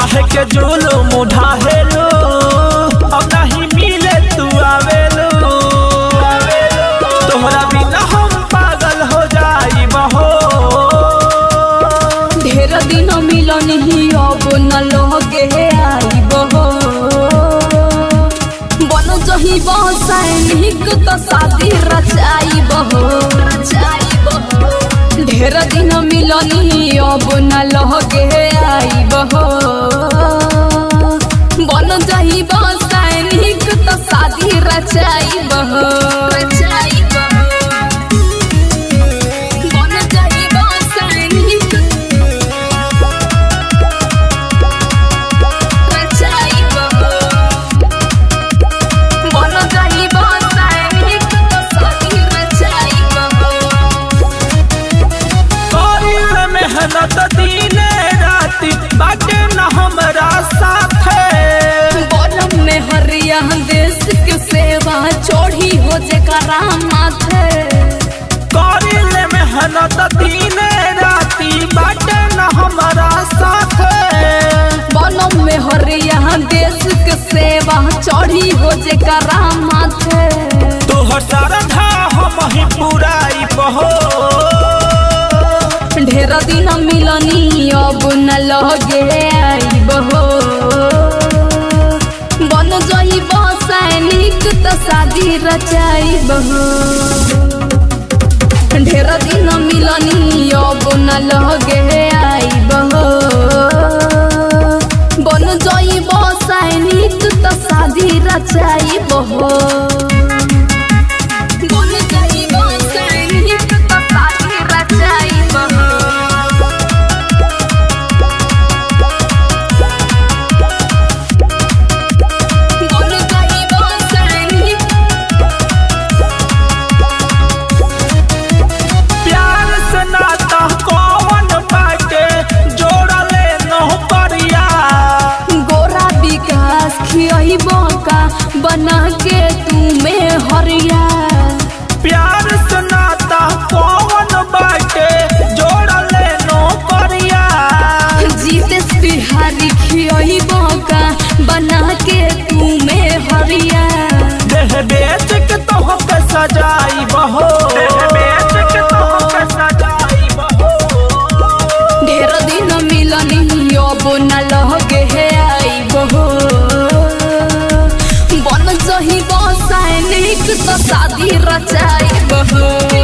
काहे के जुलुम ढाहेलो अब नहीं मिले तू आवेलो तोहरा बिना हम पागल हो जाई बहो ढेर दिन मिलन ही अब न लगे आइब हो बन जही सैनिक तो शादी रचाइब हो ढेर दिन मिलन ही अब न लगे आइब हो बन जही सैनिक तो शादी रचाइब हो बन जही सैनिक करिल मेहनत दिने राति बाटे न हमरा साथे देश के सेवा चोरी हो जेकरा माथे करिल मेहनत दिने राति बाटे न हमरा साथे बनम में हरिया देश के सेवा चोरी हो जेकरा माथे तोहर श्रद्धा हम ही पुराई बहो ढेर दिन मिलनी अब न लगे आइब हो बन जइब सैनिक तो शादी रचाइब हो ढेर दिन मिलनी अब न लगे आइब हो बन जइब सैनिक तो शादी रचाइब हो बन जइब सैनिक तो शादी रचाइब हो बन जइब सैनिक प्यार से नाता कौन बाटे जोड़ले नौ परिया गोरा विकास खियब का बना के तुम्हें हरिया प्यार से नाता कौन बाटे जोड़ले नौ परिया जीतेश बिहारी खियब का बना के तुम्हें हरिया देह बेच के तोहके सजाई बहो देह बेच के तोहके सजाई बहो ढेर दिन मिलनी अब न लगे है आइब हो बन जही सैनिक तो शादी रचाइब हो